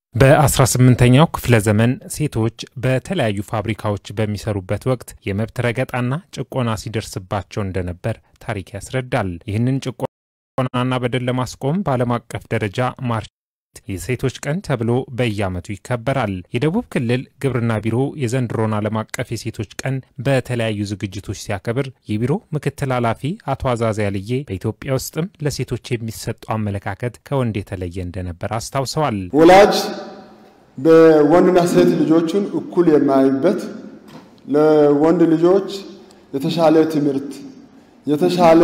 በ18ኛው ክፍለ ዘመን ሴቶች በተለያዩ ፋብሪካዎች በሚሰሩበት ወቅት የመብት ረገጣና ጭቆና ሲደርስባቸው እንደነበር ታሪክ ያስረዳል። ይህንን ጭቆናና በደል ለማስቆም በዓለም አቀፍ ደረጃ ማርች የሴቶች ቀን ተብሎ በየዓመቱ ይከበራል። የደቡብ ክልል ግብርና ቢሮ የዘንድሮን ዓለም አቀፍ የሴቶች ቀን በተለያዩ ዝግጅቶች ሲያከብር የቢሮ ምክትል ኃላፊ አቶ አዛዚ ያልዬ በኢትዮጵያ ውስጥም ለሴቶች የሚሰጠው አመለካከት ከወንድ የተለየ እንደነበር አስታውሰዋል። ወላጅ በወንድና ሴት ልጆቹን እኩል የማያይበት ለወንድ ልጆች የተሻለ ትምህርት፣ የተሻለ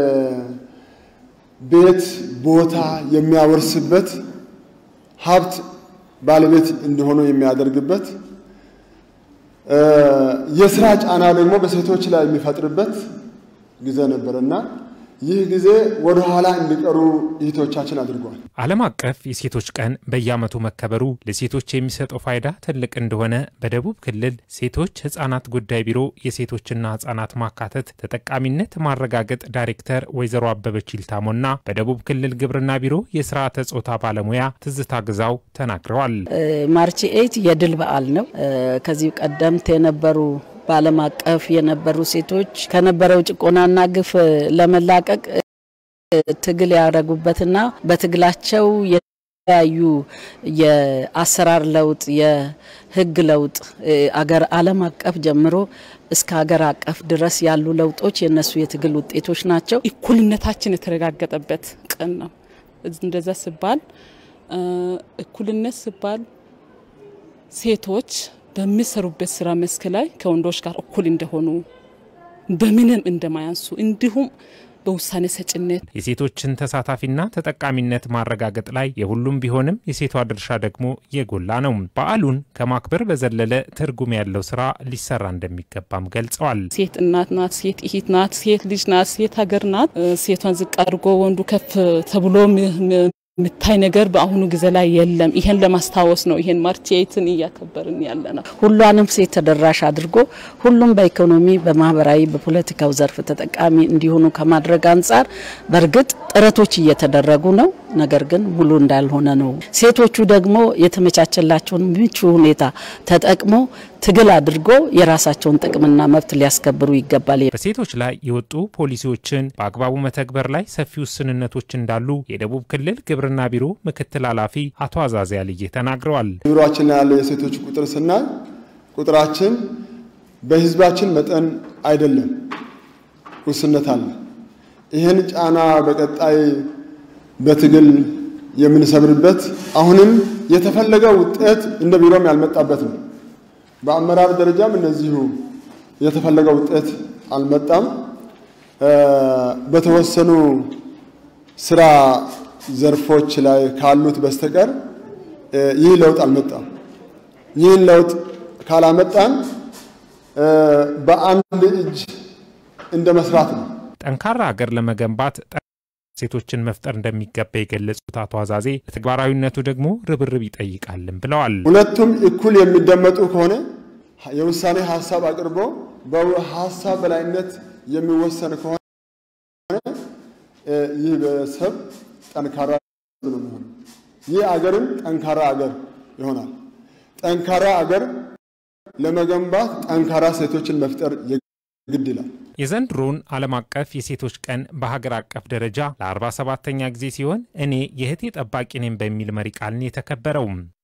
ቤት ቦታ የሚያወርስበት ሀብት ባለቤት እንዲሆኑ የሚያደርግበት የስራ ጫና ደግሞ በሴቶች ላይ የሚፈጥርበት ጊዜ ነበርና ይህ ጊዜ ወደ ኋላ እንዲቀሩ እህቶቻችን አድርጓል። ዓለም አቀፍ የሴቶች ቀን በየዓመቱ መከበሩ ለሴቶች የሚሰጠው ፋይዳ ትልቅ እንደሆነ በደቡብ ክልል ሴቶች ሕፃናት ጉዳይ ቢሮ የሴቶችና ሕፃናት ማካተት ተጠቃሚነት ማረጋገጥ ዳይሬክተር ወይዘሮ አበበች ይልታሞና በደቡብ ክልል ግብርና ቢሮ የስርዓተ ጾታ ባለሙያ ትዝታ ግዛው ተናግረዋል። ማርች ኤይት የድል በዓል ነው። ከዚህ ቀደምት የነበሩ በዓለም አቀፍ የነበሩ ሴቶች ከነበረው ጭቆናና ግፍ ለመላቀቅ ትግል ያደረጉበትና በትግላቸው የተለያዩ የአሰራር ለውጥ፣ የህግ ለውጥ አገር ዓለም አቀፍ ጀምሮ እስከ ሀገር አቀፍ ድረስ ያሉ ለውጦች የነሱ የትግል ውጤቶች ናቸው። እኩልነታችን የተረጋገጠበት ቀን ነው። እንደዛ ሲባል እኩልነት ሲባል ሴቶች በሚሰሩበት ስራ መስክ ላይ ከወንዶች ጋር እኩል እንደሆኑ በምንም እንደማያንሱ እንዲሁም በውሳኔ ሰጭነት የሴቶችን ተሳታፊና ተጠቃሚነት ማረጋገጥ ላይ የሁሉም ቢሆንም የሴቷ ድርሻ ደግሞ የጎላ ነው። በዓሉን ከማክበር በዘለለ ትርጉም ያለው ስራ ሊሰራ እንደሚገባም ገልጸዋል። ሴት እናት ናት፣ ሴት እህት ናት፣ ሴት ልጅ ናት፣ ሴት ሀገር ናት። ሴቷን ዝቅ አድርጎ ወንዱ ከፍ ተብሎ የምታይ ነገር በአሁኑ ጊዜ ላይ የለም። ይሄን ለማስታወስ ነው ይሄን ማርች ኤይትን እያከበርን ያለ ነው። ሁሏንም ሴት ተደራሽ አድርጎ ሁሉም በኢኮኖሚ በማህበራዊ፣ በፖለቲካው ዘርፍ ተጠቃሚ እንዲሆኑ ከማድረግ አንጻር በእርግጥ ጥረቶች እየተደረጉ ነው። ነገር ግን ሙሉ እንዳልሆነ ነው። ሴቶቹ ደግሞ የተመቻቸላቸውን ምቹ ሁኔታ ተጠቅሞ ትግል አድርጎ የራሳቸውን ጥቅምና መብት ሊያስከብሩ ይገባል። በሴቶች ላይ የወጡ ፖሊሲዎችን በአግባቡ መተግበር ላይ ሰፊ ውስንነቶች እንዳሉ የደቡብ ክልል ግብርና ቢሮ ምክትል ኃላፊ አቶ አዛዚ ያልዬ ተናግረዋል። ቢሮችን ያለው የሴቶች ቁጥር ስናይ ቁጥራችን በህዝባችን መጠን አይደለም፣ ውስንነት አለ። ይህን ጫና በቀጣይ በትግል የምንሰብርበት አሁንም የተፈለገው ውጤት እንደ ቢሮም ያልመጣበት ነው። በአመራር ደረጃም እነዚሁ የተፈለገው ውጤት አልመጣም። በተወሰኑ ስራ ዘርፎች ላይ ካሉት በስተቀር ይህ ለውጥ አልመጣም። ይህን ለውጥ ካላመጣን በአንድ እጅ እንደ መስራት ነው። ጠንካራ ሀገር ለመገንባት ሴቶችን መፍጠር እንደሚገባ የገለጹት አቶ አዛዜ ተግባራዊነቱ ደግሞ ርብርብ ይጠይቃልም ብለዋል። ሁለቱም እኩል የሚደመጡ ከሆነ የውሳኔ ሀሳብ አቅርቦ በሀሳብ በላይነት የሚወሰን ከሆነ ይህ ቤተሰብ ጠንካራ ነው የሚሆነው። ይህ አገርም ጠንካራ አገር ይሆናል። ጠንካራ አገር ለመገንባት ጠንካራ ሴቶችን መፍጠር ግድ ይላል። የዘንድሮውን ዓለም አቀፍ የሴቶች ቀን በሀገር አቀፍ ደረጃ ለ47ተኛ ጊዜ ሲሆን እኔ የእህቴ ጠባቂ ነኝ በሚል መሪ ቃልን የተከበረውም